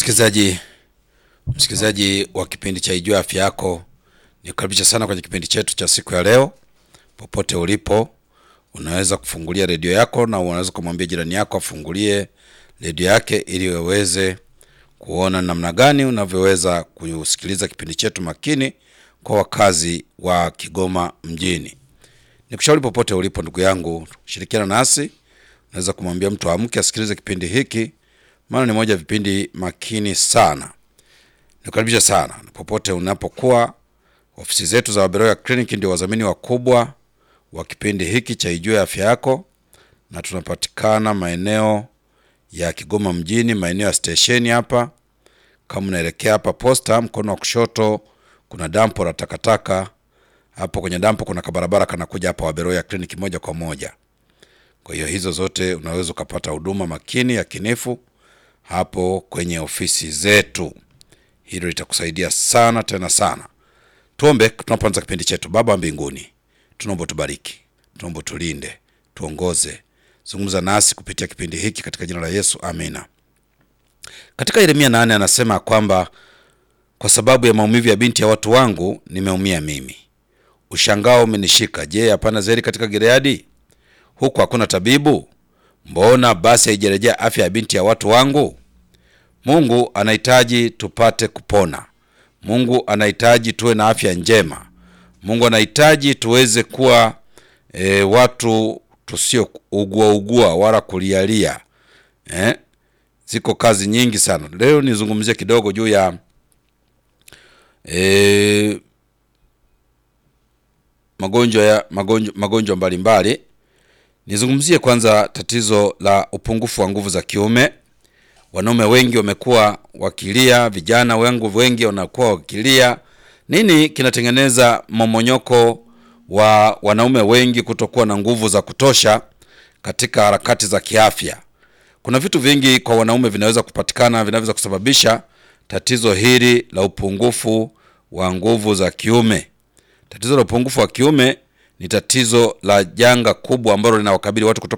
Msikilizaji, msikilizaji wa kipindi cha Ijue Afya Yako, nikukaribisha sana kwenye kipindi chetu cha siku ya leo. Popote ulipo, unaweza kufungulia redio yako na unaweza kumwambia jirani yako afungulie redio yake ili waweze kuona namna gani unavyoweza kusikiliza kipindi chetu makini kwa wakazi wa Kigoma mjini. Nikushauri popote ulipo, ndugu yangu, shirikiana nasi. Unaweza kumwambia mtu amke asikilize kipindi hiki, maana ni moja ya vipindi makini sana. Nikukaribisha sana popote unapokuwa. Ofisi zetu za Waberoya Clinic ndio wadhamini wakubwa wa kipindi hiki cha Ijue Afya Yako, na tunapatikana maeneo ya Kigoma mjini, maeneo ya stesheni hapa. Kama unaelekea hapa posta, mkono wa kushoto kuna dampo la takataka. Hapo kwenye dampo kuna kabarabara kanakuja hapa Waberoya Clinic moja kwa moja. Kwa hiyo hizo zote unaweza ukapata huduma makini ya kinifu hapo kwenye ofisi zetu. Hilo litakusaidia sana tena sana. Tuombe tunapoanza kipindi chetu. Baba wa mbinguni, tunaomba tubariki, tunaomba tulinde, tuongoze, zungumza nasi kupitia kipindi hiki katika jina la Yesu, amina. Katika Yeremia nane anasema kwamba kwa sababu ya maumivu ya binti ya watu wangu nimeumia mimi, ushangao umenishika. Je, hapana zeri katika Gileadi? Huku hakuna tabibu? Mbona basi haijarejea afya ya binti ya watu wangu? Mungu anahitaji tupate kupona. Mungu anahitaji tuwe na afya njema. Mungu anahitaji tuweze kuwa e, watu tusio ugua ugua wala kulialia eh? Ziko kazi nyingi sana. Leo nizungumzie kidogo juu ya e, magonjwa ya magonjwa magonjwa mbalimbali. Nizungumzie kwanza tatizo la upungufu wa nguvu za kiume. Wanaume wengi wamekuwa wakilia, vijana wengi wengi wanakuwa wakilia. Nini kinatengeneza momonyoko wa wanaume wengi kutokuwa na nguvu za kutosha katika harakati za kiafya? Kuna vitu vingi kwa wanaume vinaweza kupatikana vinaweza kusababisha tatizo hili la upungufu wa nguvu za kiume. Tatizo la upungufu wa kiume ni tatizo la janga kubwa ambalo linawakabili watu kutoka